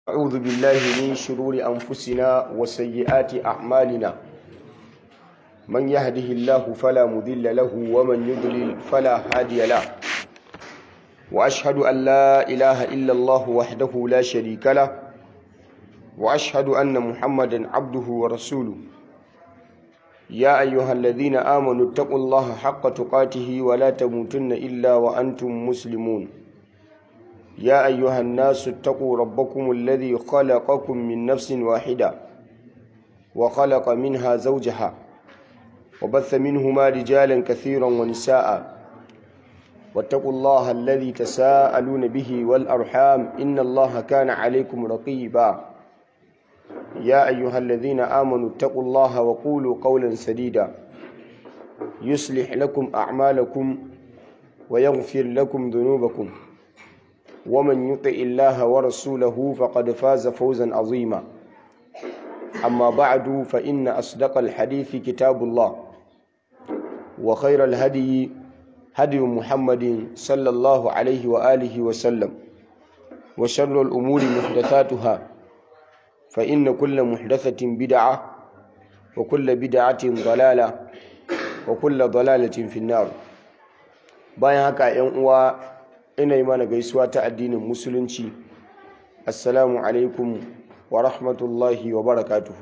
أعوذ بالله من شرور أنفسنا وسيئات أعمالنا من يهده الله فلا مذل له ومن يضلل فلا هادي له وأشهد أن لا إله إلا الله وحده لا شريك له وأشهد أن محمدا عبده ورسوله يا أيها الذين آمنوا اتقوا الله حق تقاته ولا تموتن إلا وأنتم مسلمون يا أيها الناس اتقوا ربكم الذي خلقكم من نفس واحدة وخلق منها زوجها وبث منهما رجالا كثيرا ونساء واتقوا الله الذي تساءلون به والأرحام إن الله كان عليكم رقيبا يا أيها الذين آمنوا اتقوا الله وقولوا قولا سديدا يصلح لكم أعمالكم ويغفر لكم ذنوبكم ومن يطع الله ورسوله فقد فاز فوزا عظيما أما بعد فإن أصدق الحديث كتاب الله وخير الهدي هدي محمد صلى الله عليه وآله وسلم وشر الأمور محدثاتها فإن كل محدثة بدعة وكل بدعة ضلالة وكل ضلالة في النار bayan haka ‘yan uwa ina yi mana gaisuwa ta addinin musulunci assalamu alaikum wa rahmatullahi wa barakatuhu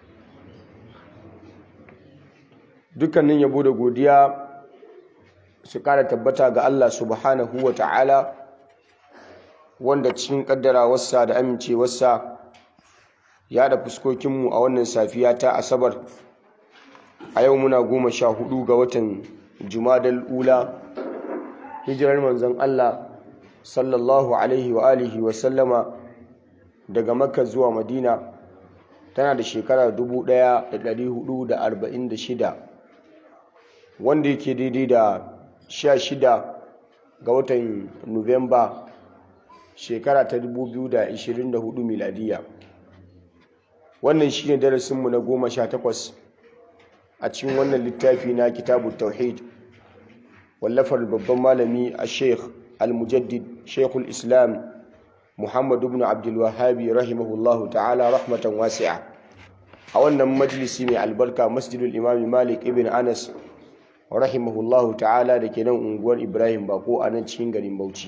dukkanin yabo da godiya su kara tabbata ga Allah subhanahu wa ta'ala wanda cikin kaddarawarsa da amincewarsa ya da fuskokinmu a wannan safiya ta asabar a yau muna goma sha hudu ga watan jumadal ula hijirar manzon Allah sallallahu alaihi wa alihi wa sallama daga makka zuwa madina tana da shekara 1446 wanda yake daidai da 16 ga watan nuwamba shekara ta 2024 miladiya wannan shi ne darasinmu na goma sha takwas a cikin wannan littafi na kitabu tauhid wallafar babban malami a sheikh al-mujaddid sheikhul islam muhammad ibn abdulwahabi rahimahullahu ta'ala rahmatan wasi'a a wannan majalisi mai albarka masjidul imami malik ibn anas rahimahullahu ta'ala da ke nan unguwar ibrahim bako a nan cikin garin bauchi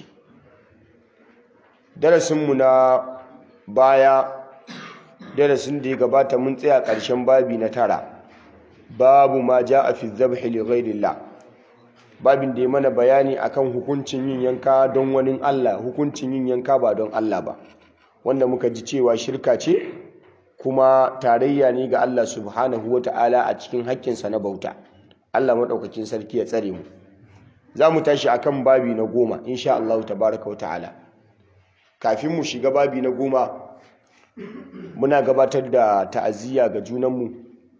darasinmu na baya darasin da ya gabata mun tsaya ƙarshen babi na tara babu ma ja a fi zabhi li ghairillah babin da ya mana bayani akan hukuncin yin yanka don wani Allah hukuncin yin yanka ba don Allah ba wanda muka ji cewa shirka ce kuma tarayya ne ga Allah subhanahu wa ta'ala a cikin haƙƙinsa na bauta Allah maɗaukakin sarki ya tsare mu za mu tashi akan babi na goma insha Allah tabaraka wa ta'ala kafin mu shiga babi na goma muna gabatar da ta'aziyya ga junanmu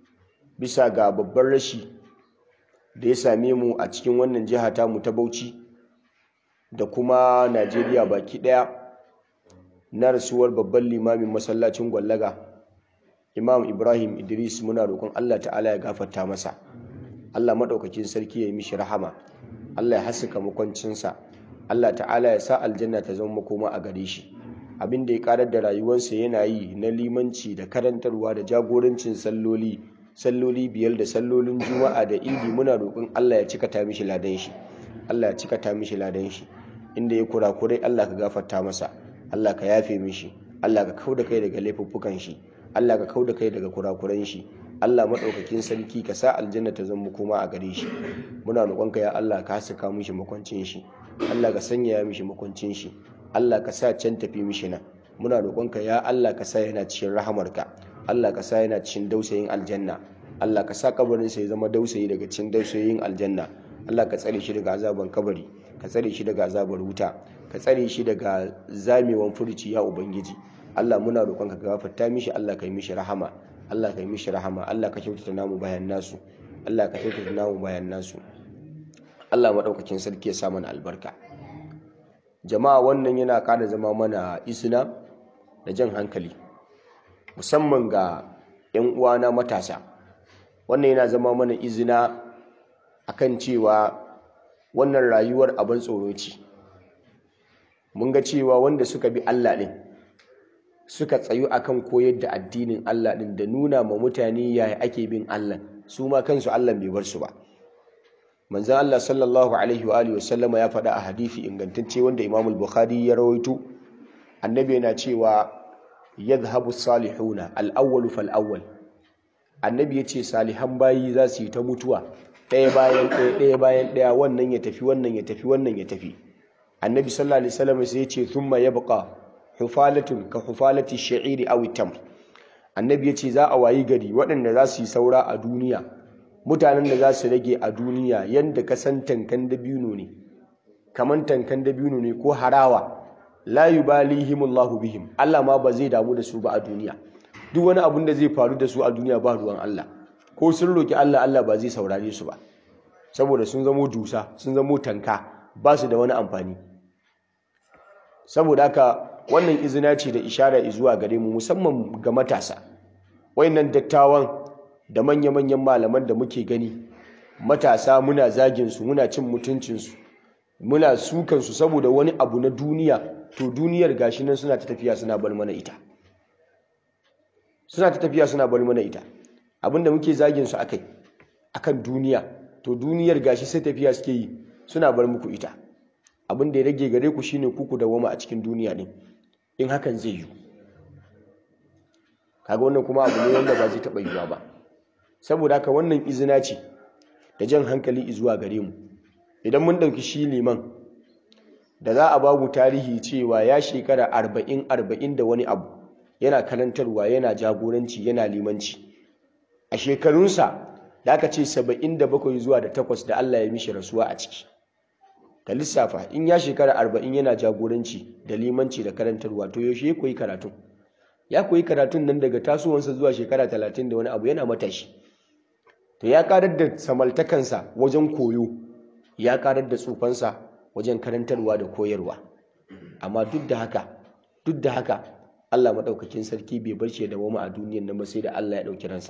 bisa ga babban rashi da ya same mu a cikin wannan jiha ta mu ta Bauchi da kuma Najeriya baki daya na rasuwar babban limamin masallacin Gwallaga Imam Ibrahim Idris muna roƙon Allah ta'ala ya gafarta masa Allah madaukakin sarki ya yi mishi rahama Allah ya haska makwancinsa Allah ta'ala ya sa aljanna ta zama makoma a gare shi abin da ya karar da rayuwarsa yana yi na limanci da karantarwa da jagorancin salloli salloli biyar da sallolin juma'a da idi muna roƙon Allah ya cika ta mishi ladan shi Allah ya cika ta mishi ladan shi inda ya kurakurai Allah ka gafarta masa Allah ka yafe mishi Allah ka kauda kai daga laifuffukan shi Allah ka kauda kai daga kurakuran shi Allah madaukakin sarki ka sa aljanna ta zama koma a gare shi muna roƙon ka ya Allah ka haska mishi makwancin shi Allah ka sanya mishi makwancin shi Allah ka sa can tafi mishi nan muna roƙonka ya Allah ka sa yana cikin rahamarka Allah ka sa yana cikin dausayin aljanna Allah ka sa kabarin sa ya zama dausayi daga cikin dausayin aljanna Allah ka tsare shi daga azaban kabari ka tsare shi daga azabar wuta ka tsare shi daga zamewan furuci ya ubangiji Allah muna roƙonka ka gafarta mishi Allah ka yi mishi rahama Allah ka yi mishi rahama Allah ka kyautata namu bayan nasu Allah ka kyautata namu bayan nasu Allah madaukakin sarki ya sa mana albarka jama'a wannan yana kada zama mana isna da jan hankali musamman ga 'yan uwana matasa wannan yana zama mana izina akan cewa wannan rayuwar abin tsoro ce mun ga cewa wanda suka bi Allah ɗin suka tsayu akan koyar da addinin Allah din da nuna ma mutane yaya ake bin Allah su ma kansu Allah bai bar su ba manzon Allah sallallahu alaihi wa alihi wasallama ya faɗa a hadisi ingantacce wanda Imam al-Bukhari ya rawaito annabi yana cewa yadhhabu salihuna al-awwal fal awwal annabi yace salihan bayi za su yi ta mutuwa ɗaya bayan ɗaya ɗaya bayan ɗaya wannan ya tafi wannan ya tafi wannan ya tafi annabi sallallahu alaihi wasallam sai yace thumma yabqa hufalatun ka hufalati sha'iri aw tamr annabi yace za a wayi gari waɗanda za su yi saura a duniya mutanen da za su rage a duniya yanda ka san tankan dabino ne kaman tankan dabino ne ko harawa la yubalihimullahu bihim Allah ma ba zai damu da su ba a duniya duk wani abun da zai faru da su a duniya ba ruwan Allah ko sun roki Allah Allah ba zai saurare su ba saboda sun zamo dusa sun zamo tanka ba su da wani amfani saboda haka wannan izina ce da ishara zuwa gare mu musamman ga matasa wayannan dattawan da manya-manyan malaman da muke gani matasa muna zagin su muna cin mutuncin su muna sukan su saboda wani abu na duniya to duniyar gashi nan suna ta tafiya suna bar mana ita suna ta tafiya suna bar mana ita abinda muke zagin su akai akan duniya to duniyar gashi sai tafiya suke yi suna bar muku ita abin da ya rage gare ku shine ku ku dawoma a cikin duniya din in hakan zai yi kaga wannan kuma abu ne wanda ba zai taɓa yiwuwa ba saboda haka wannan izina ce da jan hankali zuwa gare mu idan mun ɗauki shi liman da za a babu tarihi cewa ya shekara arba'in arba'in da wani abu yana karantarwa yana jagoranci yana limanci a shekarunsa da aka ce saba'in da bakwai zuwa da takwas da Allah ya mishi rasuwa a ciki ka lissafa in ya shekara arba'in yana jagoranci da limanci da karantarwa to yaushe ya koyi karatun ya koyi karatun nan daga tasowansa zuwa shekara talatin da wani abu yana matashi to ya karar da samaltakansa wajen koyo ya karar da tsufansa wajen karantarwa da koyarwa amma duk da haka duk da haka Allah maɗaukakin sarki bai bar shi da wama a duniyan nan ba sai da Allah ya ɗauki ransa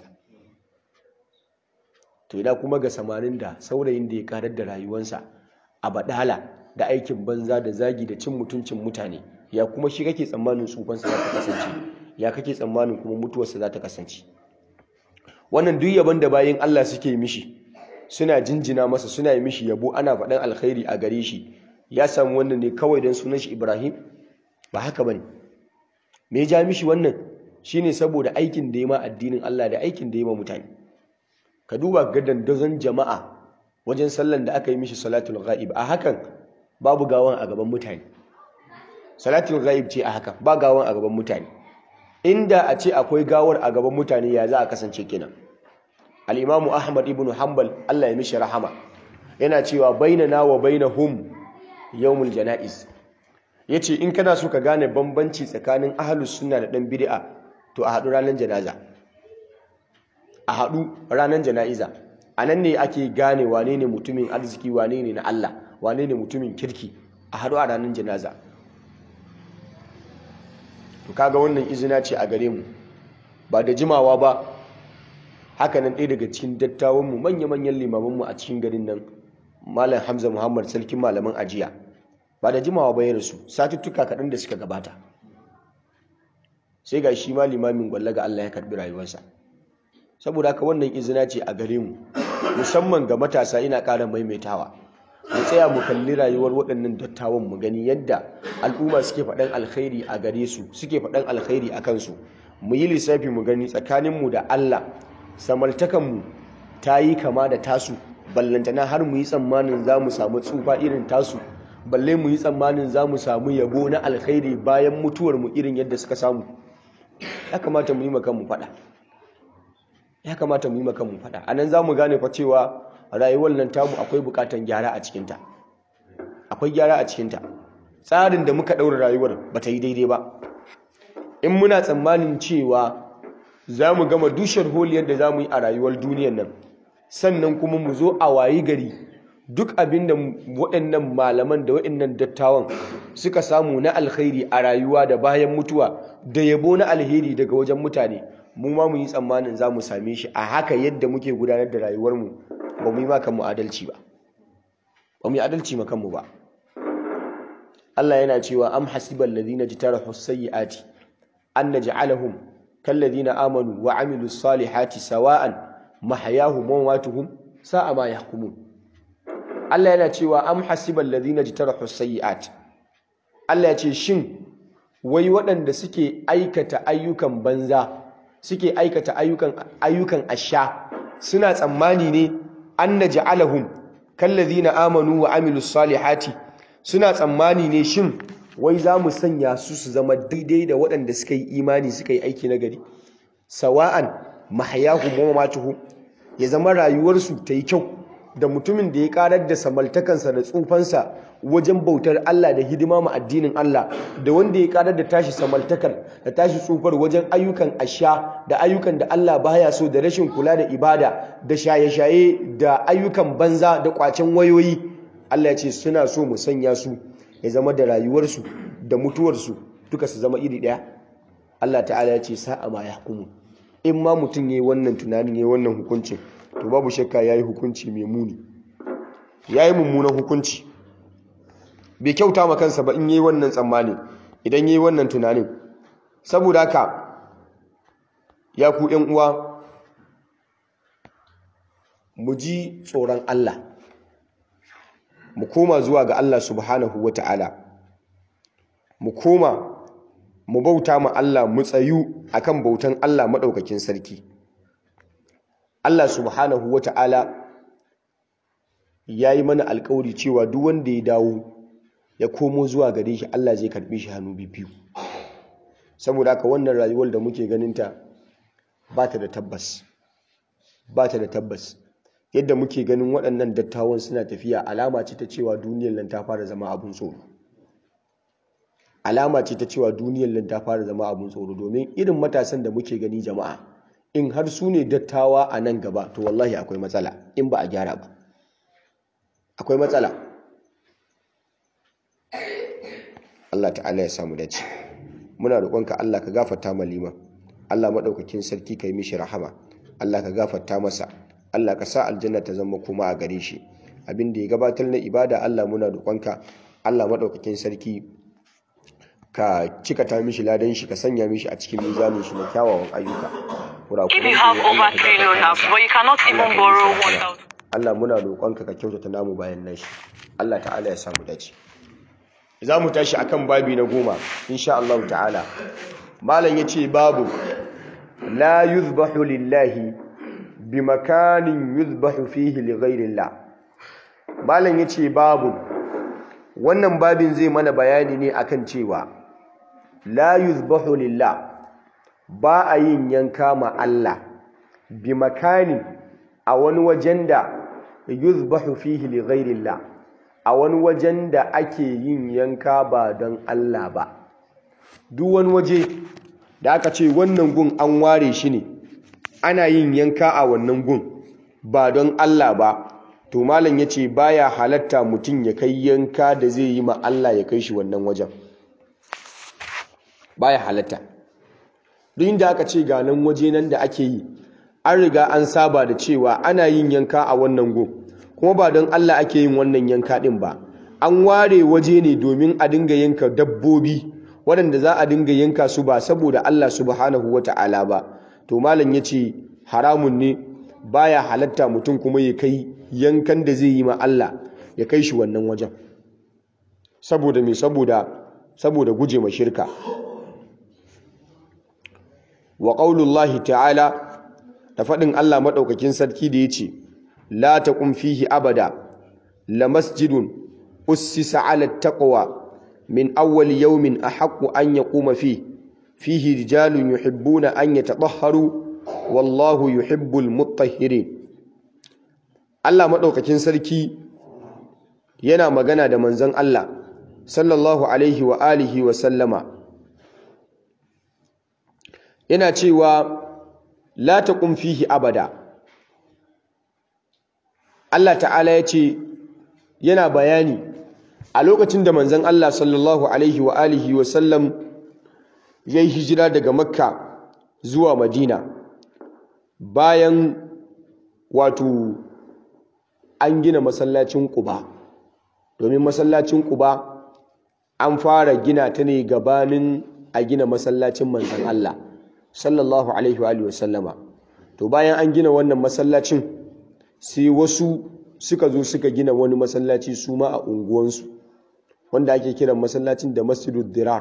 to ina kuma ga samarin da saurayin da ya karar da rayuwansa a badala da aikin banza da zagi da cin mutuncin mutane ya kuma shi kake tsammanin tsufansa za ta kasance ya kake tsammanin kuma mutuwarsa za ta kasance wannan duk yabon da bayan Allah suke mishi suna jinjina masa suna yi mishi yabo ana faɗan alkhairi a gare shi ya samu wannan ne kawai don sunan shi Ibrahim ba haka bane me ya ja mishi wannan shine saboda aikin da ya ma addinin Allah da aikin da ya ma mutane ka duba ga dandazon jama'a wajen sallan da aka yi mishi salatul ghaib a hakan babu gawan a gaban mutane salatul ghaib ce a hakan ba gawan a gaban mutane inda a ce akwai gawar a gaban mutane ya za a kasance kenan al-imamu ahmad ibn hanbal Allah ya mishi rahama yana cewa bainana wa bainahum yawmul janaiz yace in kana so ka gane bambanci tsakanin ahlus sunna da dan bid'a to a haɗu ranar janaza a haɗu ranar jana'iza a nan ne ake gane wane ne mutumin arziki wane ne na Allah wane ne mutumin kirki a haɗu a ranar janaza to kaga wannan izina ce a gare mu ba da jimawa ba haka nan ɗaya daga cikin dattawanmu manya-manyan limamanmu a cikin garin nan malam hamza muhammad sarkin malaman ajiya ba da jimawa ba ya rasu satuttuka kaɗan da suka gabata sai ga shi ma limamin gwalla ga Allah ya karɓi rayuwarsa saboda haka wannan izina ce a gare mu musamman ga matasa ina ƙara maimaitawa mu tsaya mu kalli rayuwar waɗannan dattawan mu gani yadda al'umma suke faɗan alkhairi a gare su suke faɗan alkhairi a kansu mu yi lissafi mu gani tsakaninmu da Allah samartakanmu ta yi kama da tasu ballantana har mu yi tsammanin za mu samu tsufa irin tasu balle mu yi tsammanin za mu samu yabo na alkhairi bayan mutuwar mu irin yadda suka samu ya kamata mu yi makan mu faɗa ya kamata mu yi makan mu faɗa anan za mu gane fa cewa rayuwar nan tamu akwai bukatan gyara a cikinta akwai gyara a cikinta tsarin da muka ɗaura rayuwar ba ta yi daidai ba in muna tsammanin cewa za mu gama dushar holiyar da za mu yi a rayuwar duniyar nan sannan kuma mu zo a wayi gari duk abin da waɗannan malaman da waɗannan dattawan suka samu na alkhairi a rayuwa da bayan mutuwa da yabo na alheri daga wajen mutane mu ma mu yi tsammanin za mu same shi a haka yadda muke gudanar da rayuwarmu ba mu yi ma kanmu adalci ba ba mu yi adalci ma kanmu ba Allah yana cewa am hasibal ladina jitarahu sayyiati an naj'alahum kalladhina amanu wa amilus salihati sawa'an mahyahum wa mamatuhum sa'a ma yahkumun Allah yana cewa am hasibal ladhina jtarahu sayyi'at Allah ya ce shin wai waɗanda suke aikata ayyukan banza suke aikata ayyukan ayyukan asha suna tsammani ne an naj'alahum kallazina amanu wa amilus salihati suna tsammani ne shin wai za mu sanya su su zama daidai da waɗanda suka yi imani suka yi aiki na gari sawa'an mahayahu wa mamatuhu ya zama rayuwarsu ta yi kyau da mutumin da ya karar da samaltakansa da tsufansa wajen bautar Allah da hidima ma addinin Allah da wanda ya karar da tashi samaltakar da tashi tsufar wajen ayyukan asha da ayyukan da Allah baya so da rashin kula da ibada da shaye-shaye da ayyukan banza da kwacen wayoyi Allah ya ce suna so mu sanya su ya zama da rayuwarsu da mutuwarsu duka su zama iri ɗaya Allah ta'ala ya ce sa'a ma yahkumu in ma mutum yayi wannan tunanin yayi wannan hukuncin to babu shakka yayi hukunci mai muni yayi mummunan hukunci bai kyauta ma kansa ba in yayi wannan tsammani idan yayi wannan tunanin saboda haka ya ku ƴan uwa mu ji tsoron Allah mu koma zuwa ga Allah subhanahu wata'ala mu koma mu bauta ma Allah mu tsayu akan bautan Allah madaukakin sarki Allah subhanahu wata'ala yayi mana alƙawari cewa duk wanda ya dawo ya komo zuwa gare shi Allah zai karbe shi hannu biyu saboda haka wannan rayuwar da muke ganinta ba ta da tabbas ba ta da tabbas yadda muke ganin waɗannan dattawan suna tafiya alama ce ta cewa duniyar nan ta fara zama abun tsoro alama ce ta cewa duniyar nan ta fara zama abun tsoro domin irin matasan da muke gani jama'a in har su ne dattawa a nan gaba to wallahi akwai matsala in ba a gyara ba akwai matsala Allah ta'ala ya samu dace muna roƙonka Allah ka gafarta ma liman Allah madaukakin sarki kai mishi rahama Allah ka gafarta masa Allah ka sa aljanna ta zama kuma a gare shi abin da ya gabatar na ibada Allah muna roƙonka Allah madaukakin sarki ka cika ta mishi ladan shi ka sanya mishi a cikin mizanin shi na kyawawan ayyuka If you have over 3 loaners, but you cannot even borrow 1,000. Allah muna roƙonka ka kyautata namu bayan nashi Allah ta'ala ya samu dace za mu tashi akan babi na goma insha Allah ta'ala malam yace babu la yuzbahu lillahi bi makanin yuzbahu fihi li ghairillah malam yace babu wannan babin zai mana bayani ne akan cewa la yuzbahu lillah ba a yin yanka ma Allah bi makanin a wani wajen da yuzbahu fihi li ghairillah a wani wajen da ake yin yanka ba don Allah ba duk wani waje da aka ce wannan gun an ware shi ne ana yin yanka a wannan gun ba don Allah ba to malam yace baya halatta mutum ya kai yanka da zai yi ma Allah ya kai shi wannan wajen baya halatta duk inda aka ce ga nan waje nan da ake yi an riga an saba da cewa ana yin yanka a wannan gun kuma ba don Allah ake yin wannan yanka din ba an ware waje ne domin a dinga yanka dabbobi waɗanda za a dinga yanka su ba saboda Allah subhanahu wata'ala ba to malam yace haramun ne baya halatta mutum kuma ya kai yankan da zai yi ma Allah ya kai shi wannan wajen saboda me saboda saboda guje ma shirka wa qaulullahi ta'ala da faɗin Allah maɗaukakin sarki da yace la taqum fihi abada la masjidun ussisa 'ala taqwa min awwal yawmin ahaqqu an yaquma fihi fihi rijalun yuhibbuna an yatatahharu wallahu yuhibbul mutahhirin Allah maɗaukakin sarki yana magana da manzon Allah sallallahu alaihi wa alihi wa sallama yana cewa la taqum fihi abada Allah ta'ala ya ce yana bayani a lokacin da manzon Allah sallallahu alaihi wa alihi wa sallam yayi hijira daga Makka zuwa Madina bayan wato an gina masallacin Quba domin masallacin Quba an fara gina ta ne gabanin a gina masallacin manzon Allah sallallahu alaihi wa alihi wasallama to bayan an gina wannan masallacin sai wasu suka zo suka gina wani masallaci su ma a unguwansu wanda ake kiran masallacin da masjidud dirar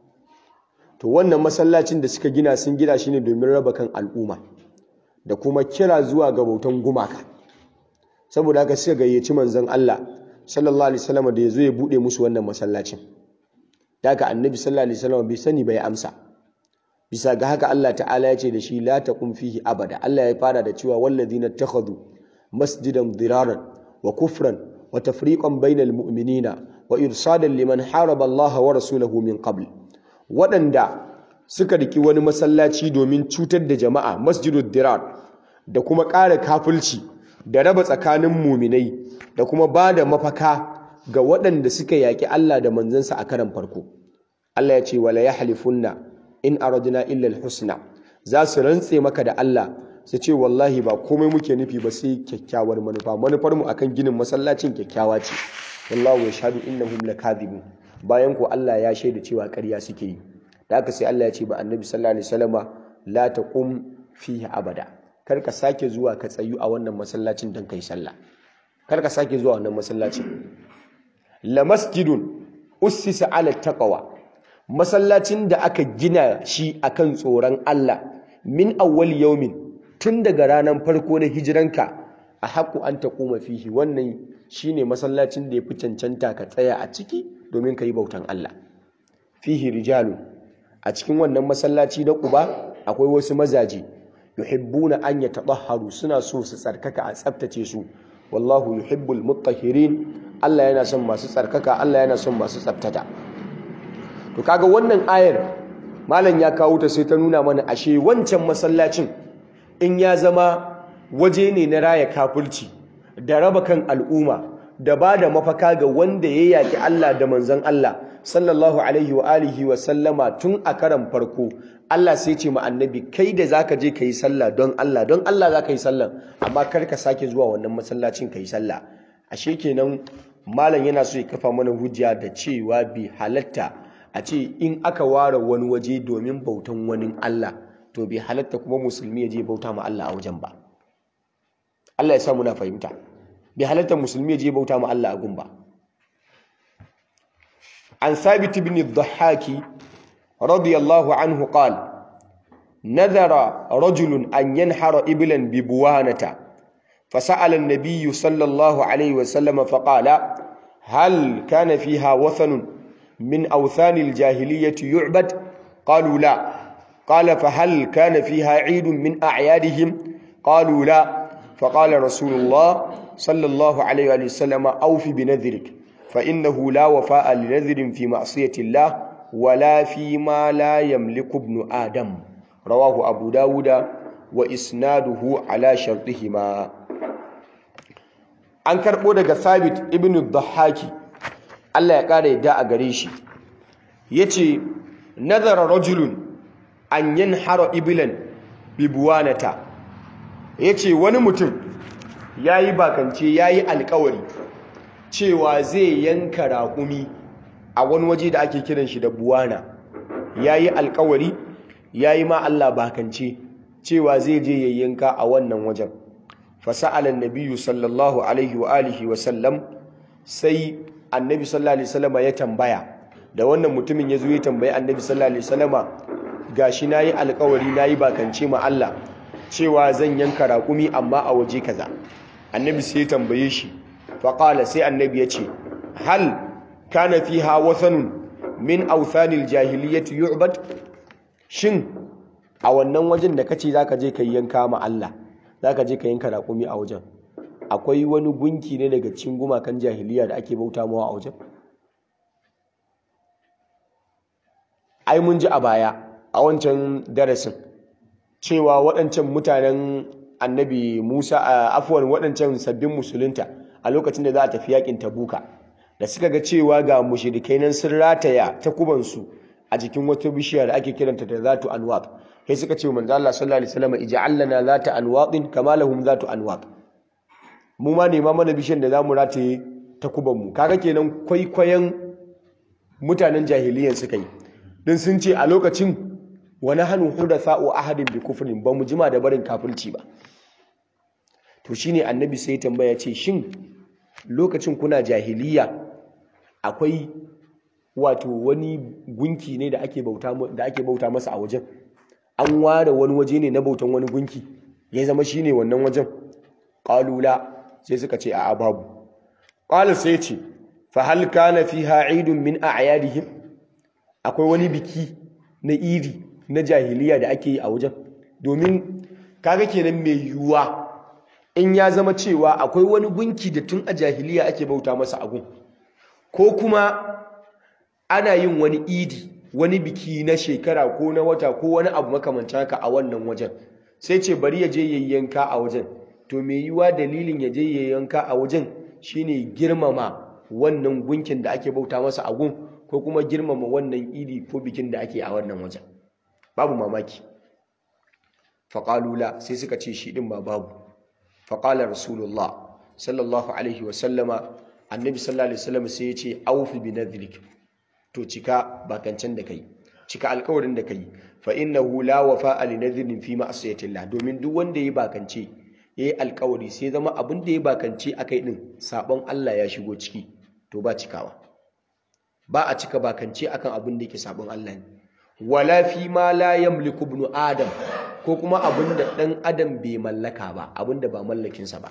to wannan masallacin da suka gina sun gina shi ne domin raba kan al'umma da kuma kira zuwa ga bautan gumaka saboda haka suka gayyaci manzon Allah sallallahu alaihi wasallam da ya zo ya bude musu wannan masallacin da haka annabi sallallahu alaihi wasallam bai sani bai amsa bisa ga haka Allah ta'ala ya ce da shi la taqum fihi abada Allah ya fara da cewa wallazina takhadhu masjidan diraran wa kufran wa tafriqan bainal mu'minina wa irsadan liman haraba Allah wa rasulahu min qabl waɗanda suka riki wani masallaci domin cutar da jama'a masjidud dirar da kuma ƙara kafulci da raba tsakanin muminai da kuma ba da mafaka ga waɗanda suka yaƙi Allah da manzansa a karan farko Allah ya ce wala yahlifunna in aradna illa alhusna za su rantse maka da Allah su ce wallahi ba komai muke nufi ba sai kyakkyawar manufa manufar mu akan ginin masallacin kyakkyawa ce wallahu yashhadu innahum lakadibun bayan ko Allah ya shaida cewa ƙarya suke yi da haka sai Allah ya ce ba annabi sallallahu alaihi wasallama la taqum fihi abada kar ka sake zuwa ka tsayu a wannan masallacin don kai sallah kar ka sake zuwa wannan masallacin la masjidun ussisa ala taqwa masallacin da aka gina shi akan tsoron Allah min awwal yawmin tun daga ranar farko na hijiranka a haƙu an taquma fihi wannan shine masallacin da ya fi cancanta ka tsaya a ciki domin ka yi bautan Allah fihi rijalu a cikin wannan masallaci na Quba akwai wasu mazaje yuhibbuna an yatahharu suna so su tsarkaka a tsaftace su wallahu yuhibbul mutahhirin Allah yana son masu tsarkaka Allah yana son masu tsaftata to kaga wannan ayar malam ya kawo ta sai ta nuna mana ashe wancan masallacin in ya zama waje ne na raya kafulci da raba kan al'umma da ba da mafaka ga wanda ya yaki Allah da manzon Allah sallallahu alaihi wa alihi wa sallama tun a karan farko Allah sai ce ma annabi kai da zaka je kai sallah don Allah don Allah zaka yi sallah amma kar ka sake zuwa wannan masallacin kai sallah ashe kenan malam yana so ya kafa mana hujja da cewa bi halatta a ce in aka ware wani waje domin bautan wani Allah to bi halatta kuma musulmi ya je bauta ma Allah a wajen ba Allah ya sa muna fahimta bi halatta musulmi ya je bauta ma Allah a gun ba عن ثابت بن الضحاك رضي الله عنه قال نذر رجل أن ينحر إبلا ببوانة فسأل النبي صلى الله عليه وسلم فقال هل كان فيها وثن من أوثان الجاهلية يعبد قالوا لا قال فهل كان فيها عيد من أعيادهم قالوا لا فقال رسول الله صلى الله عليه وسلم أوف بنذرك فإنه لا وفاء لنذر في معصية الله ولا فيما لا يملك ابن آدم رواه أبو داود وإسناده على شرطهما an karɓo daga Thabit ibn Dhahaki Allah ya ƙara yadda a gare shi yace nazara rajulun an yanhara iblan bibuwanata yace wani mutum yayi bakance yayi alƙawari cewa zai yanka raƙumi a wani waje da ake kiran shi da buwana ya yi alkawari ya yi ma Allah bakance cewa zai je ya yanka a wannan wajen fasa'alan nabiyu sallallahu alaihi wa alihi wa sallam sai annabi sallallahu alaihi wasallama ya tambaya da wannan mutumin ya zo ya tambayi annabi sallallahu alaihi wasallama gashi nayi alkawari nayi bakance ma Allah cewa zan yanka raƙumi amma a waje kaza annabi sai ya tambaye shi faƙala sai annabi ya ce hal kana fiha wathanun min authanil jahiliyyati yu'bad shin a wannan wajen da kace zaka je kai yanka ma Allah zaka je ka yanka raƙumi a wajen akwai wani gunki ne daga cikin gumakan jahiliya da ake bauta mawa a wajen ai mun ji a baya a wancan darasin cewa waɗancan mutanen annabi Musa a afuwan waɗancan sabbin musulunta a lokacin da za a tafi yakin tabuka da suka ga cewa ga mushrikai nan sun rataya takubansu a jikin wata bishiya da ake kiranta da zatu anwat sai suka ce manzo Allah sallallahu alaihi wasallam ij'al lana zata anwatin kama lahum zatu anwat mu ma nema mana bishiyar da zamu rataye takuban mu kaga kenan kwaikwayon mutanen jahiliyan suka yi don sun ce a lokacin wani hannun hudatha'u ahadin bi kufrin ba mu jima da barin kafirci ba to shine annabi sai tambaya ce shin lokacin kuna jahiliya akwai wato wani gunki ne da ake bauta da ake bauta masa a wajen an ware wani waje ne na bautan wani gunki ya zama shine wannan wajen qalula sai suka ce a'a babu qala sai ce fa hal kana fiha eidun min a'yadihim akwai wani biki na iri na jahiliya da ake yi a wajen domin kaga kenan mai yiwuwa in ya zama cewa akwai wani gunki da tun a jahiliya ake bauta masa agun ko kuma ana yin wani idi wani biki na shekara ko na wata ko wani abu makamancin haka a wannan wajen sai ce bari ya je yayyanka a wajen to mai yiwuwa dalilin ya je yayyanka a wajen shine girmama wannan gunkin da ake bauta masa agun ko kuma girmama wannan idi ko bikin da ake a wannan wajen babu mamaki faƙalula sai suka ce shi ɗin ba babu faƙalar rasulullah sallallahu alaihi wasallama annabi sallallahu alaihi wasallam sai ya ce aufi bi nadhrik to cika bakancen da kai cika alƙawarin da kai fa innahu la wafa'a li nadhrin fi ma'siyatillah domin duk wanda yayi bakance yayi alƙawari sai zama abin da yayi bakance akai din sabon Allah ya shigo ciki to ba cikawa ba a cika bakance akan abin da yake sabon Allah ne wala fi ma la yamliku ibn adam ko kuma abin da dan adam bai mallaka ba abin da ba mallakin sa ba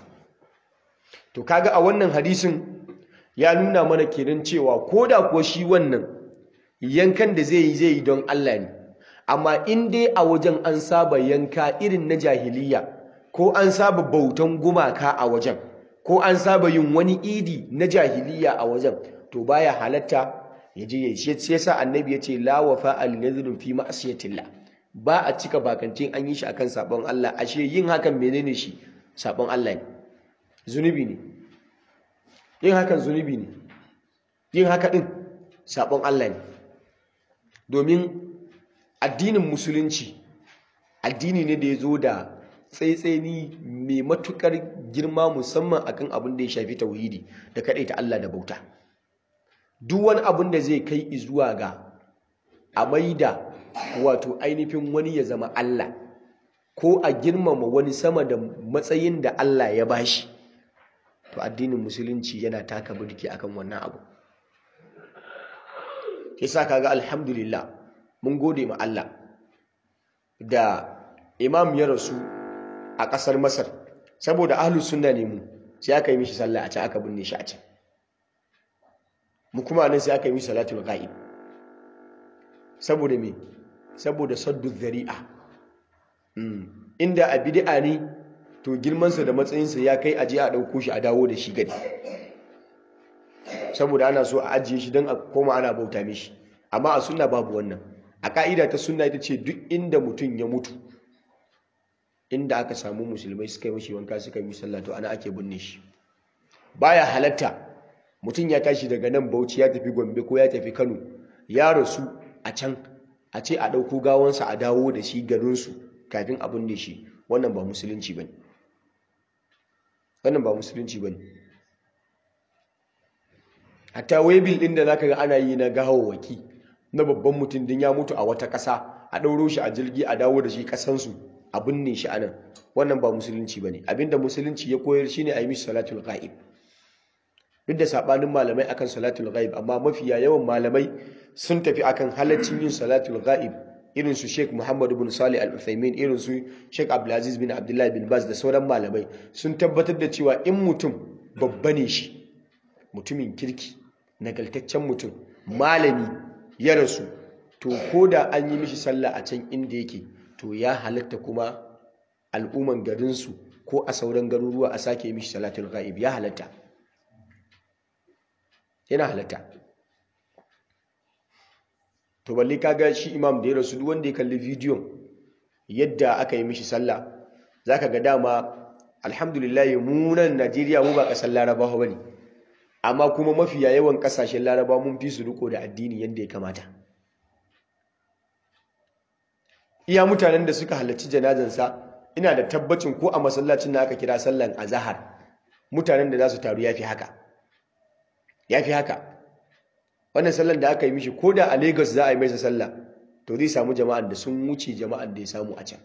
to kaga a wannan hadisin ya nuna mana kenan cewa koda ko shi wannan yankan da zai yi zai yi don Allah ne amma in dai a wajen an saba yanka irin na jahiliya ko an saba bautan gumaka a wajen ko an saba yin wani idi na jahiliya a wajen to baya halatta ya je yayi shi yasa annabi ya ce la wafa al nadhru fi ma'siyatillah ba a cika bakancin an yi shi akan sabon Allah ashe yin hakan menene shi sabon Allah ne zunubi ne yin hakan zunubi ne yin haka din sabon Allah ne domin addinin musulunci addini ne da ya zo da tsaitseni mai matukar girma musamman akan abin da ya shafi tauhidi da ta Allah da bauta duk wani abin da zai kai zuwa ga a maida wato ainihin wani ya zama Allah ko a girmama wani sama da matsayin da Allah ya bashi to addinin musulunci yana taka birki akan wannan abu yasa kaga alhamdulillah mun gode ma Allah da imam ya rasu a ƙasar Masar saboda ahlus sunna ne mu sai aka yi mishi sallah a can aka binne shi a can mu kuma nan sai aka yi mishi salatul ghaib saboda me saboda saddu dhari'a inda a bid'a ne to girmansa da matsayinsa ya kai aje a ɗauko shi a dawo da shi gari saboda ana so a ajiye shi don a koma ana bauta mishi amma a sunna babu wannan a ka'ida ta sunna ita ce duk inda mutum ya mutu inda aka samu musulmai suka yi mashi wanka suka yi sallah to ana ake binne shi baya halatta mutum ya tashi daga nan Bauchi ya tafi Gombe ko ya tafi Kano ya rasu a can a ce a ɗauko gawansa a dawo da shi garinsu kafin a binne shi wannan ba musulunci bane wannan ba musulunci bane hatta webil din da zaka ga ana yi na gawawaki na babban mutum din ya mutu a wata ƙasa a ɗauro shi a jirgi a dawo da shi ƙasansu a binne shi anan wannan ba musulunci bane abinda musulunci ya koyar shine a yi mishi salatul ghaib duk da sabanin malamai akan salatul ghaib amma mafiya yawan malamai sun tafi akan halaccin yin salatul ghaib irin su Sheikh Muhammad ibn Salih Al-Uthaymeen irin su Sheikh Abdulaziz bin Abdullah bin Baz da sauran malamai sun tabbatar da cewa in mutum babba ne shi mutumin kirki nagaltaccen mutum malami ya rasu to ko da an yi mishi sallah a can inda yake to ya halatta kuma al'umman garinsu ko a sauran garuruwa a sake mishi salatul ghaib ya halatta yana halatta to balle kaga shi imam da ya rasu duk wanda ya kalli bidiyon yadda aka yi mishi sallah zaka ga dama alhamdulillah mu nan Najeriya mu ba kasar Larabawa bane amma kuma mafiya yawan kasashen Larabawa mun fi su riko da addini yadda ya kamata iya mutanen da suka halarci janazansa ina da tabbacin ko a masallacin da aka kira sallan azahar mutanen da za su taru yafi haka yafi haka wannan sallan da aka yi mishi ko da a Lagos za a yi masa sallah to zai samu jama'an da sun wuce jama'an da ya samu a can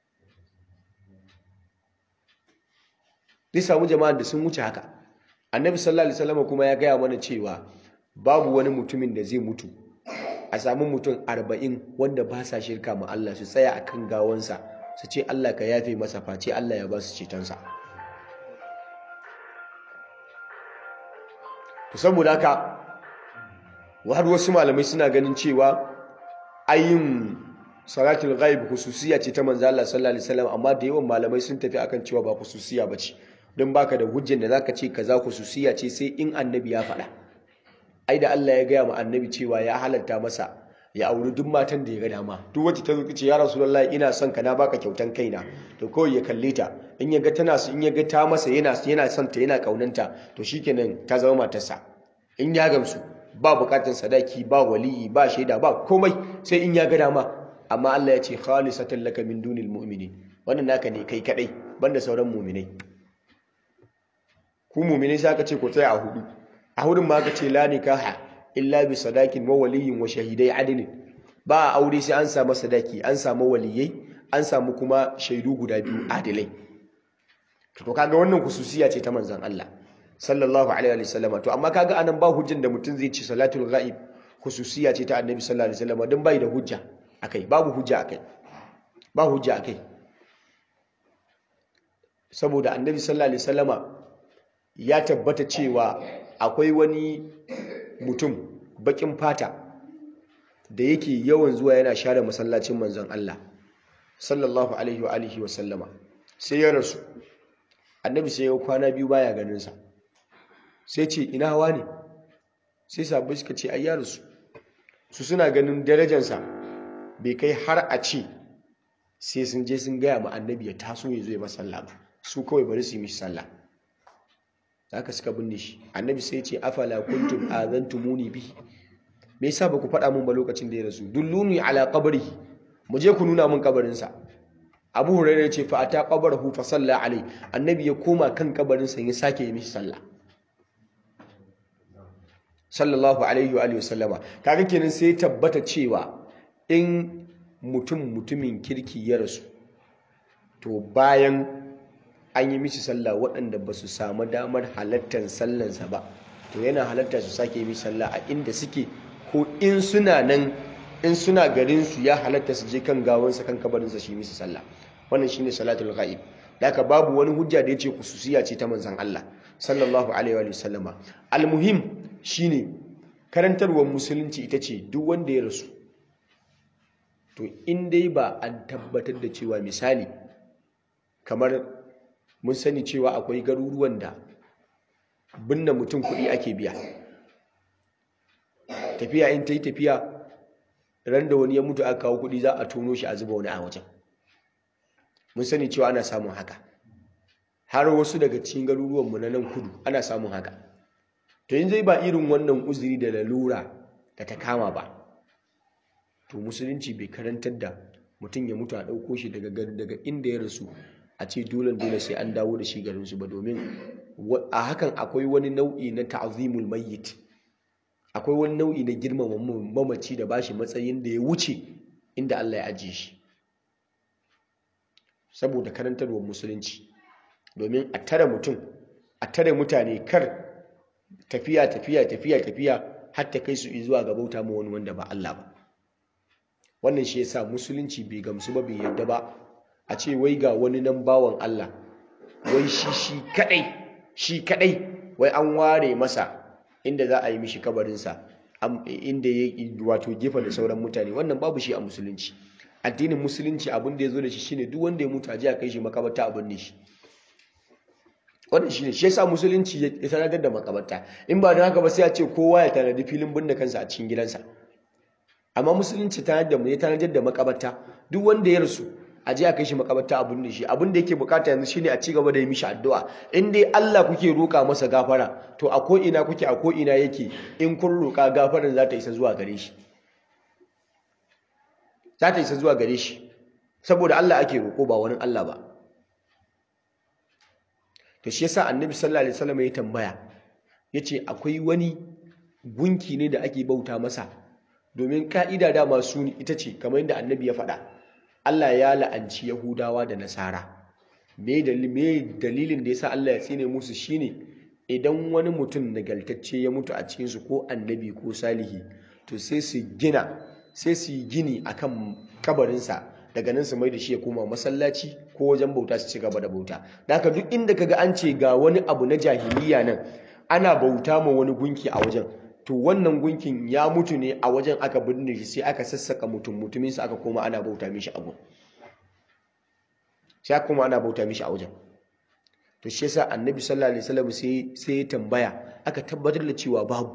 zai samu jama'an da sun wuce haka annabi sallallahu alaihi wasallam kuma ya gaya mana cewa babu wani mutumin da zai mutu a samu mutum arba'in wanda ba sa shirka ma Allah su tsaya akan gawansa su ce Allah ka yafe masa face Allah ya ba su cetonsa to saboda haka har wasu malamai suna ganin cewa ayin salatul ghaib hususiya ce ta manzo Allah sallallahu alaihi wasallam amma da yawan malamai sun tafi akan cewa ba hususiya bace don baka da hujjar da zaka ce kaza hususiya ce sai in annabi ya faɗa ai da Allah ya gaya ma annabi cewa ya halatta masa ya auri duk matan da ya ga dama duk wacce ta zo ce ya rasulullahi ina son ka na baka kyautan kaina to kawai ya kalle ta in ya ga tana su in ya ga ta masa yana yana son ta yana kaunanta to shikenan ta zama matarsa in ya gamsu ba bukatun sadaki ba waliyi ba shaida ba komai sai in ya ga dama amma Allah ya ce khalisatan laka min dunil mu'minin wannan naka ne kai kadai banda sauran mu'minai ku mu'minai sai aka ce ku tsaya a hudu a hudun ma aka ce la nikaha illa bi sadakin wa waliyin wa shahidai adilin ba a aure sai an samu sadaki an samu waliyai an samu kuma shaidu guda biyu adilai to kaga wannan kususiya ce ta manzon Allah sallallahu alaihi wa sallama to amma kaga anan ba hujjan da mutum zai ci salatul ghaib kususiya ce ta annabi sallallahu alaihi wa sallama dan bai da hujja akai babu hujja akai ba hujja akai saboda annabi sallallahu alaihi wa sallama ya tabbata cewa akwai wani mutum bakin fata da yake yawan zuwa yana share masallacin manzon Allah sallallahu alaihi wa alihi wa sallama sai ya rasu annabi sai ya kwana biyu baya ganin sa sai ce ina hawa ne sai sabbin suka ce ai ya rasu su suna ganin darajarsa bai kai har a ce sai sun je sun gaya ma annabi ya taso ya zo ya masalla ba su kawai bari su yi mishi sallah haka suka binne shi annabi sai ce afala kuntum azantumuni bi me yasa baku faɗa mun ba lokacin da ya rasu dulluni ala qabrihi mu je ku nuna mun kabarin sa Abu Hurairah ce fa ata qabrahu fa salla alai annabi ya koma kan kabarin sa ya sake yi mishi sallah sallallahu alaihi wa alihi wasallama kaga kenan sai tabbata cewa in mutum mutumin kirki ya rasu to bayan an yi mishi sallah waɗanda ba su samu damar halattar sallansa ba to yana halatta su sake yi sallah a inda suke ko in suna nan in suna garinsu ya halatta su je kan gawansa kan kabarinsa shi mishi sallah wannan shine salatul ghaib haka babu wani hujja da yace kususiya ce ta manzon Allah sallallahu alaihi wa sallama almuhim shine karantarwar musulunci ita ce duk wanda ya rasu to in dai ba an tabbatar da cewa misali kamar mun sani cewa akwai garuruwan da binne mutum kuɗi ake biya tafiya in ta yi tafiya ran da wani ya mutu aka kawo kuɗi za a tono shi a zuba wani a wajen mun sani cewa ana samun haka har wasu daga cikin garuruwanmu na nan kudu ana samun haka to yin zai ba irin wannan uzuri da lalura da ta kama ba to musulunci bai karantar da mutum ya mutu a ɗauko shi daga inda ya rasu a ce dole dole sai an dawo da shi garinsu ba domin a hakan akwai wani nau'i na ta'zimul mayyit akwai wani nau'i na girmama mamaci da bashi matsayin da ya wuce inda Allah ya ajiye shi saboda karantarwar musulunci domin a tare mutum a tare mutane kar tafiya tafiya tafiya tafiya har ta kai su zuwa ga bauta ma wani wanda ba Allah ba wannan shi yasa musulunci bai gamsu ba bai yadda ba a ce wai ga wani nan bawan Allah wai shi shi kadai shi kadai wai an ware masa inda za a yi mishi kabarinsa inda ya wato gefa da sauran mutane wannan babu shi a musulunci addinin musulunci abin da ya zo da shi shine duk wanda ya mutu a ji a kai shi makabarta abin ne shi wannan shine shi yasa musulunci ya tanadar da makabarta in ba don haka ba sai a ce kowa ya tanadi filin binne kansa a cikin gidansa amma musulunci tanadar da mu ya tanadar da makabarta duk wanda ya rasu a je a kai shi makabarta abin da shi abin da yake bukata yanzu shine a ci gaba da yi mishi addu'a in dai Allah kuke roka masa gafara to a ko ina kuke a ko ina yake in kun roka gafaran za ta isa zuwa gare shi za ta isa zuwa gare shi saboda Allah ake roko ba wani Allah ba to shi yasa annabi sallallahu alaihi wasallam ya tambaya yace akwai wani gunki ne da ake bauta masa domin ka'ida da masu ita ce kamar yadda annabi ya faɗa Allah ya la'anci Yahudawa da Nasara me dalilin da yasa Allah ya tsine musu shine idan wani mutum nagaltacce ya mutu a cikinsu ko annabi ko salihi to sai su gina sai su yi gini akan kabarinsa daga nan su mai da shi ya koma masallaci ko wajen bauta su ci gaba da bauta da haka duk inda kaga an ce ga wani abu na jahiliya nan ana bauta ma wani gunki a wajen to wannan gunkin ya mutu ne a wajen aka binne shi sai aka sassaka mutum mutumin aka koma ana bauta mishi abu sai aka koma ana bauta mishi a wajen to shi yasa annabi sallallahu alaihi wasallam sai sai ya tambaya aka tabbatar da cewa babu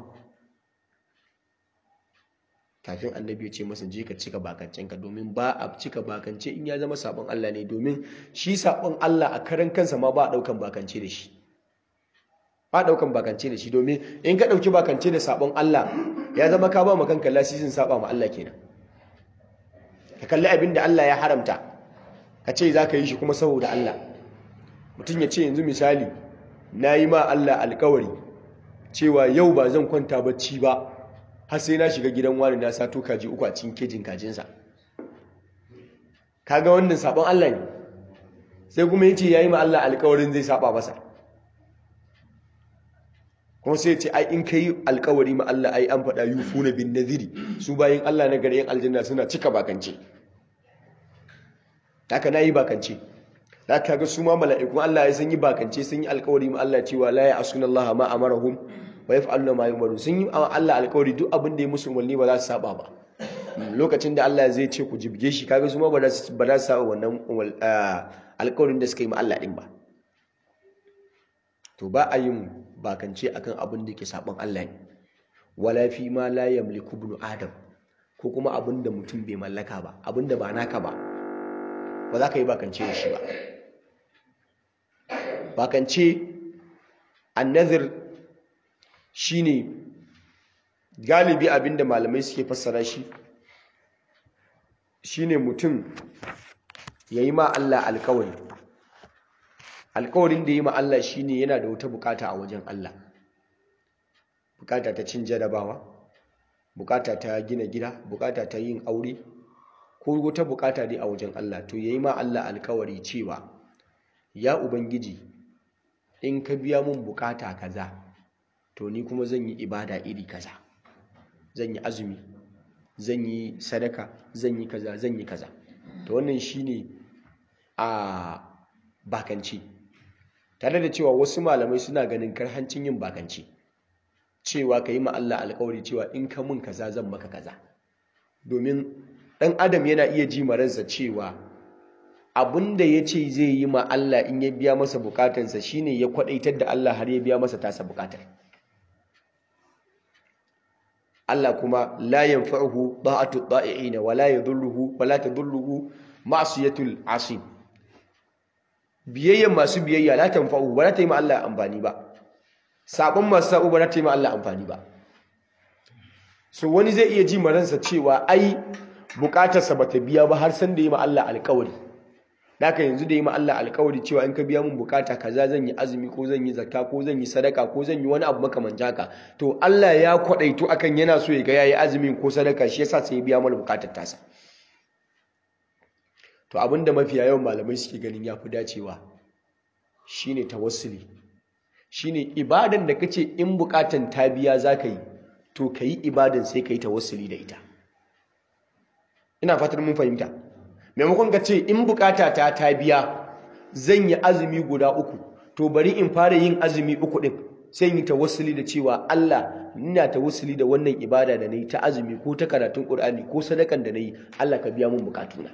kafin annabi ya ce masa je ka cika bakancenka domin ba a cika bakance in ya zama sabon Allah ne domin shi sabon Allah a karan kansa ma ba a daukan bakance da shi ba daukan bakance da shi domin in ka dauki bakance da sabon Allah ya zama ka ba ma kanka lasisin saba ma Allah kenan ka kalli abin da Allah ya haramta ka ce za ka yi shi kuma saboda Allah mutum ya ce yanzu misali na yi ma Allah alkawari cewa yau ba zan kwanta bacci ba har sai na shiga gidan wani na sato kaji uku a cikin kejin kajinsa kaga wannan sabon Allah ne sai kuma ya ce ya yi ma Allah alkawarin zai saba masa kuma sai ce ai in ka yi alkawari ma Allah ai an faɗa yufu na bin naziri su bayan Allah na gari yan aljanna suna cika bakance haka na yi bakance da ka ga su ma mala'ikun Allah ya sun yi bakance sun yi alkawari ma Allah cewa la ya asuna Allah ma amarahum wa yaf'aluna ma yumaru sun yi Allah alkawari duk abin da ya musu umarni ba za su saba ba lokacin da Allah zai ce ku jibge shi kaga su ma ba za su saba wannan alkawarin da suka yi ma Allah din ba to ba a yin bakance akan abin da ke saban Allah ne wala fi ma la yamliku ibnu adam ko kuma abin da mutum bai mallaka ba abin da ba naka ba ba za ka yi bakance da shi ba bakance annazir shine galibi abinda malamai suke fassara shi shine mutum ya yi ma Allah alkawari alkawarin da yi ma Allah shine yana da wata bukata a wajen Allah bukata ta cin jarabawa bukata ta gina gida bukata ta yin aure ko wata bukata dai a wajen Allah to yayi ma Allah alkawari cewa ya ubangiji in ka biya mun bukata kaza to ni kuma zan yi ibada iri kaza zan yi azumi zan yi sadaka zan yi kaza zan yi kaza to wannan shine a bakanci tare da cewa wasu malamai suna ganin karhancin yin bakanci cewa ka yi ma Allah alkawari cewa in ka mun kaza zan maka kaza domin ɗan adam yana iya ji maransa cewa abinda ya ce zai yi ma Allah in ya biya masa bukatansa shine ya kwadaitar da Allah har ya biya masa tasa bukatar Allah kuma la yanfa'uhu da'atu da'i'ina wa la yadhurruhu wa la tadhurruhu ma'siyatul asim biyayyan masu biyayya la tanfa'uhu ba za ta yi ma Allah amfani ba sabon masu sabo ba za ta yi ma Allah amfani ba so wani zai iya ji maransa cewa ai bukatarsa ba ta biya ba har san da yi ma Allah alkawari Daka yanzu da yi ma Allah alkawari cewa in ka biya mun bukata kaza zan yi azumi ko zan yi zakka ko zan yi sadaka ko zan yi wani abu makamanci haka to Allah ya kwadaito akan yana so ya ga yayi azumin ko sadaka shi yasa sai ya biya mana bukatar tasa to abinda mafiya yawan malamai suke ganin yafi dacewa shine tawassuli shine ibadan da kace in bukatan ta biya zaka yi to kayi ibadan sai kayi tawassuli da ita ina fatan mun fahimta maimakon ka ce in bukata ta ta biya zan yi azumi guda uku to bari in fara yin azumi uku din sai yi tawassuli da cewa Allah ina tawassuli da wannan ibada da nayi ta azumi ko ta karatun Qur'ani ko sadakan da nayi Allah ka biya mun bukatuna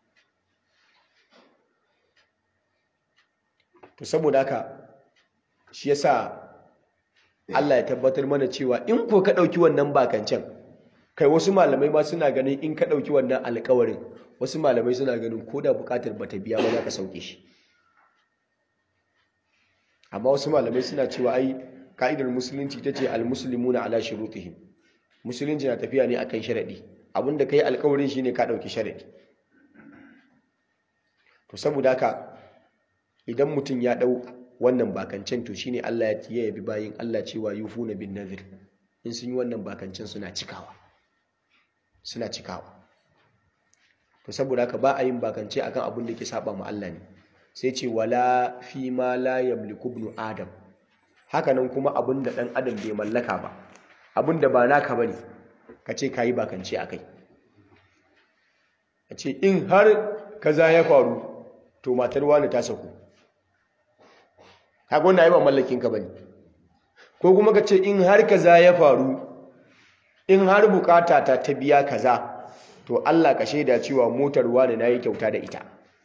to saboda haka shi yasa Allah ya tabbatar mana cewa in ko ka dauki wannan bakancan kai wasu malamai ma suna ganin in ka dauki wannan alƙawarin wasu malamai suna ganin ko da bukatar bata biya ba za ka sauke shi amma wasu malamai suna cewa ai ka'idar musulunci ta ce almuslimuna ala shurutihim musulunci na tafiya ne akan sharadi abinda kai alkawarin shine ka dauki sharadi to saboda haka idan mutum ya dau wannan bakancen to shine Allah ya yabi bayin Allah cewa yufuna bin nadhir in sun yi wannan bakancen suna cikawa suna cikawa to saboda haka ba a yin bakance akan abin da ke saba ma Allah ne sai ce wala fi ma la yamliku ibnu adam haka nan kuma abin da dan adam bai mallaka ba abin da ba naka bane ka ce kayi bakance akai a ce in har kaza ya faru to matar wani ta saku kaga wannan ai ba mallakin ka bane ko kuma ka ce in har kaza ya faru in har bukata ta ta biya kaza to Allah ka shaida cewa motar wani nayi kyauta da ita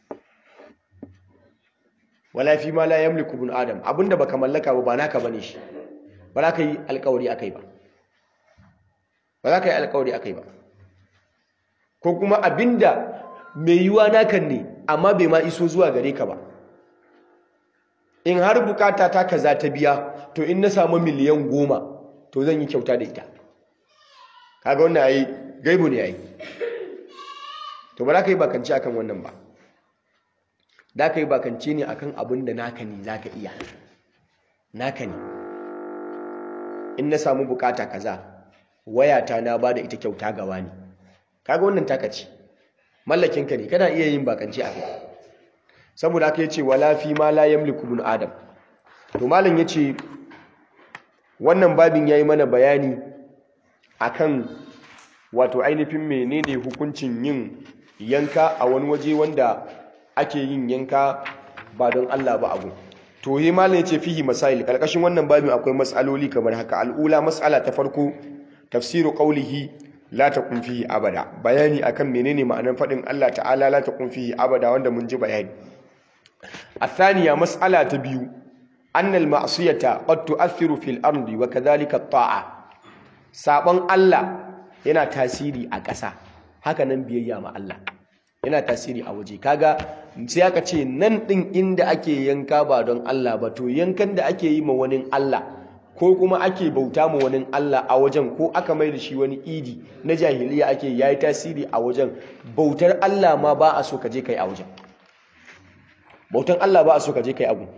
wala fi ma la yamliku ibn adam abinda baka mallaka ba ba naka bane shi ba za ka yi alƙawari akai ba ba za ka yi alƙawari akai ba ko kuma abinda mai yiwa nakan ne amma bai ma iso zuwa gare ka ba in har bukata ta kaza ta biya to in na samu miliyan goma to zan yi kyauta da ita kaga wannan yayi gaibu ne yayi to ba za ka yi bakanci akan wannan ba da ka yi bakanci ne akan abin da naka ne za ka iya naka ne in na samu bukata kaza wayata na ba da ita kyauta gawa ne kaga wannan taka ce mallakinka ne kana iya yin bakanci a kai saboda aka yace wala fi ma la yamliku ibn adam to malam yace wannan babin yayi mana bayani akan wato ainihin menene hukuncin yin yanka a wani waje wanda ake yin yanka ba don Allah ba abu to yi malam yace fihi masail karkashin wannan babin akwai mas'aloli kamar haka al'ula mas'ala ta farko tafsiru qawlihi la taqum fihi abada bayani akan menene ma'anar fadin Allah ta'ala la taqum fihi abada wanda mun ji bayani الثانية مسألة تبيو أن المعصية قد تؤثر في الأرض وكذلك الطاعة سابن الله yana tasiri a ƙasa haka nan biyayya ma Allah yana tasiri a waje kaga sai aka ce nan ɗin inda ake yanka ba don Allah ba to yankan da ake yi ma wani Allah ko kuma ake bauta ma wani Allah a wajen ko aka mai da shi wani idi na jahiliya ake yayi tasiri a wajen bautar Allah ma ba a so ka je kai a wajen bautan Allah ba a so ka je kai abu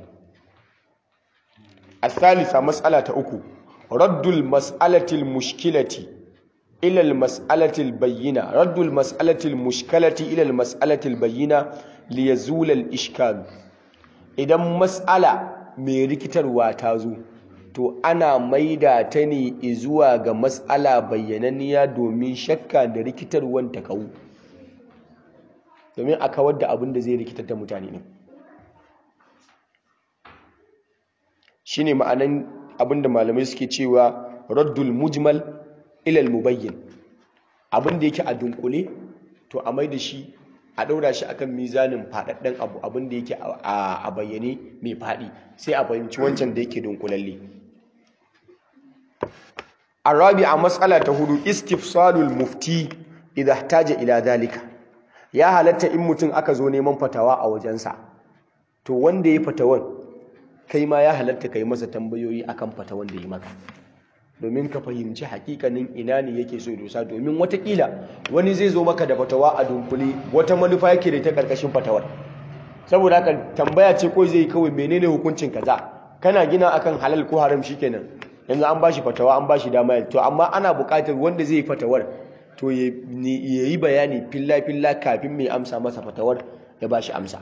الثالثة مسألة أكو رد المسألة المشكلة إلى المسألة البينة رد المسألة المشكلة إلى المسألة البينة ليزول الإشكال إذا مسألة ميركتر واتازو to ana maida ta ne zuwa ga mas'ala bayyananniya domin shakka da rikitarwan ta kawo domin a kawar da abin da zai rikitar da mutane ne shine ma'anan abinda malamai suke cewa raddul mujmal ilal mubayyin abinda yake a dunkule to a mai da shi a ɗaura shi akan mizanin faɗaɗɗen abu abinda yake a bayyane mai faɗi sai a fahimci wancan da yake dunkulalle arabi a matsala ta hudu istifsalul mufti idan ihtaja ila dalika ya halatta in mutum aka zo neman fatawa a wajensa to wanda ya fatawan kai ma ya halatta kai masa tambayoyi akan fata wanda yi maka domin ka fahimci hakikanin ina ne yake so dosa domin watakila wani zai zo maka da fatawa a dunkule wata manufa yake da ta karkashin fatawar saboda haka tambaya ce ko zai kawai menene hukuncin kaza kana gina akan halal ko haram shikenan yanzu an bashi fatawa an bashi dama to amma ana buƙatar wanda zai yi fatawar to ya yi bayani filla filla kafin mai amsa masa fatawar ya bashi amsa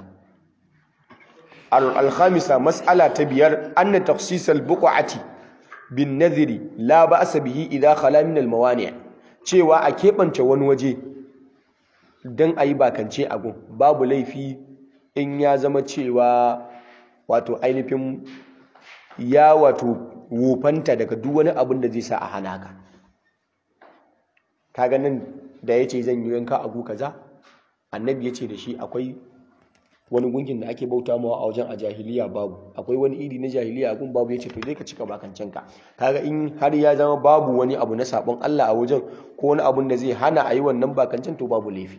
الخامسة مسألة تبير أن تخصيص البقعة بالنذر لا بأس به إذا خلا من الموانع cewa a keɓance wani waje don a yi bakance agun babu laifi in ya zama cewa wato ainihin ya wato wofanta daga duk wani abin da zai sa a hana ka kaga nan da ya ce zan yi yanka agu kaza annabi ya ce da shi akwai wani gunkin da ake bauta mawa a wajen a jahiliya babu akwai wani iri na jahiliya a gun babu ya ce to zai ka cika bakancinka kaga in har ya zama babu wani abu na sabon Allah a wajen ko wani abun da zai hana a yi wannan bakancin to babu laifi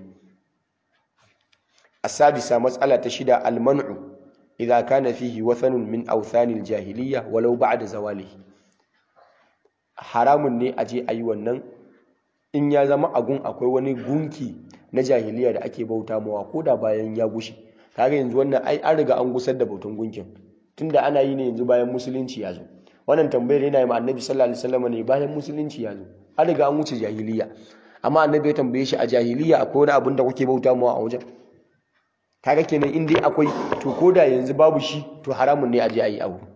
asadisa matsala ta shida almanu idza kana fihi wathanun min awthanil jahiliya walau ba'da zawalihi haramun ne a je a yi wannan in ya zama agun akwai wani gunki na jahiliya da ake bauta mawa ko da bayan ya gushe kaga yanzu wannan ai an riga an gusar da bautan gunkin tunda ana yi ne yanzu bayan musulunci ya zo wannan tambayar yana yi ma annabi sallallahu alaihi wasallam ne bayan musulunci ya zo an riga an wuce jahiliya amma annabi ya tambaye shi a jahiliya akwai wani abin da kuke bauta mu a wajen kaga kenan in dai akwai to koda yanzu babu shi to haramun ne a je a yi abu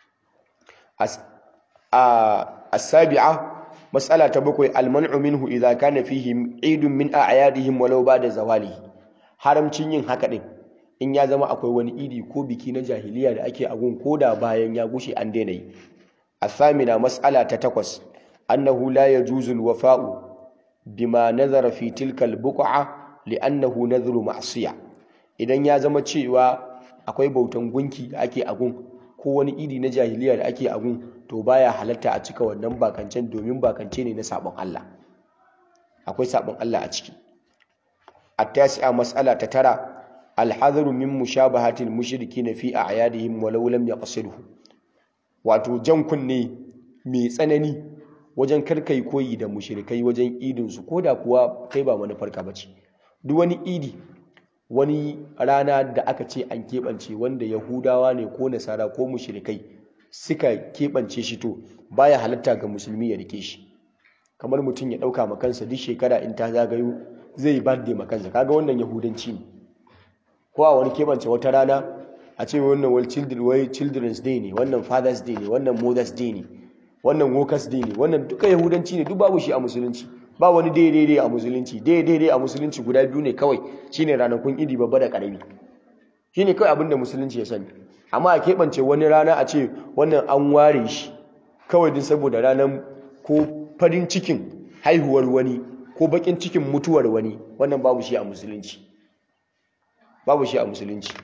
as-sabi'a mas'ala ta bakwai al-man'u minhu idza kana fihi idun min a'yadihim walau ba'da zawalihi haramcin yin haka din in ya zama akwai wani idi ko biki na jahiliya da ake agun koda bayan ya gushe an daina yi as-samina mas'ala ta takwas annahu la yajuzu al-wafa'u bima nazara fi tilka al-buq'a li'annahu nadhru ma'siyah idan ya zama cewa akwai bautan gunki da ake agun ko wani idi na jahiliya da ake agun to baya halatta a cika wannan bakancen domin bakance ne na sabon Allah akwai sabon Allah a ciki at-tasi'a mas'ala ta tara al-hadharu min mushabahatil mushrikin fi a'yadihim walau lam yaqsidhu wato jan kunne mai tsanani wajen karkai koyi da mushrikai wajen idin su koda kuwa kai ba manufarka bace duk wani idi wani rana da aka ce an keɓance wanda yahudawa ne ko nasara ko mushrikai suka keɓance shi to baya halatta ga musulmi ya rike shi kamar mutum ya ɗauka makansa duk shekara in ta zagayo zai birthday makansa kaga wannan yahudanci ne ko a wani keɓance wata rana a ce wannan wal children's day ne wannan father's day ne wannan mother's day ne wannan workers day ne wannan duka yahudanci ne duk babu shi a musulunci ba wani daidai a musulunci daidai a musulunci guda biyu ne kawai shine ranakun idi babba da karami shine kawai abinda musulunci ya sani amma a keɓance wani rana a ce wannan an ware shi kawai din saboda ranar ko farin cikin haihuwar wani ko bakin cikin mutuwar wani wannan babu shi a musulunci babu shi a musulunci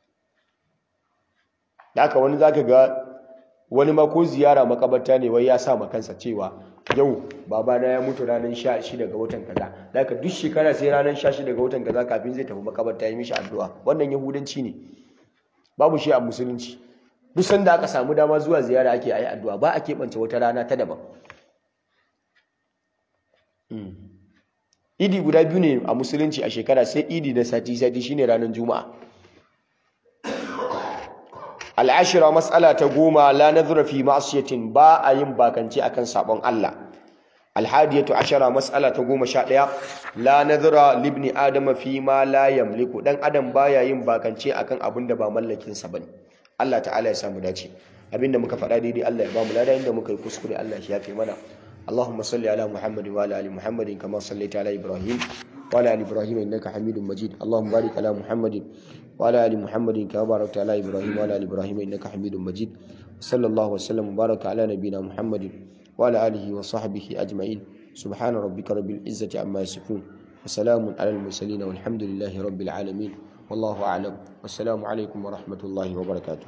da haka wani zaka ga wani ma ko ziyara makabarta ne wai ya sa makansa cewa yau babana ya mutu ranar sha shida ga watan kaza da haka duk shekara sai ranar sha shida ga watan kaza kafin zai tafi makabarta ya mishi addu'a wannan yahudanci ne babu shi a musulunci duk sanda aka samu dama zuwa ziyara ake ayi addu'a ba a keɓance wata rana ta daban idi guda biyu ne a musulunci a shekara sai idi na sati sati shine ranar juma'a al'ashira matsala ta goma la nazura fi ma'asiyatin ba a yin bakance akan sabon Allah alhadiyatu ashara matsala ta goma sha ɗaya la nazura libni adama fi ma la yamliku dan adam baya yin bakance akan abin da ba mallakin sa bane Allah ta'ala ya samu dace abinda muka faɗa daidai Allah ya ba mu lada inda muka yi kuskure Allah ya yafe mana اللهم صل على محمد وعلى ال محمد كما صليت على ابراهيم وعلى ال ابراهيم انك حميد مجيد اللهم بارك على محمد وعلى ال محمد كما باركت على ابراهيم وعلى ال ابراهيم انك حميد مجيد صلى الله وسلم وبارك على نبينا محمد وعلى اله وصحبه اجمعين سبحان ربك رب العزه عما يصفون وسلام على المرسلين والحمد لله رب العالمين والله اعلم والسلام عليكم ورحمه الله وبركاته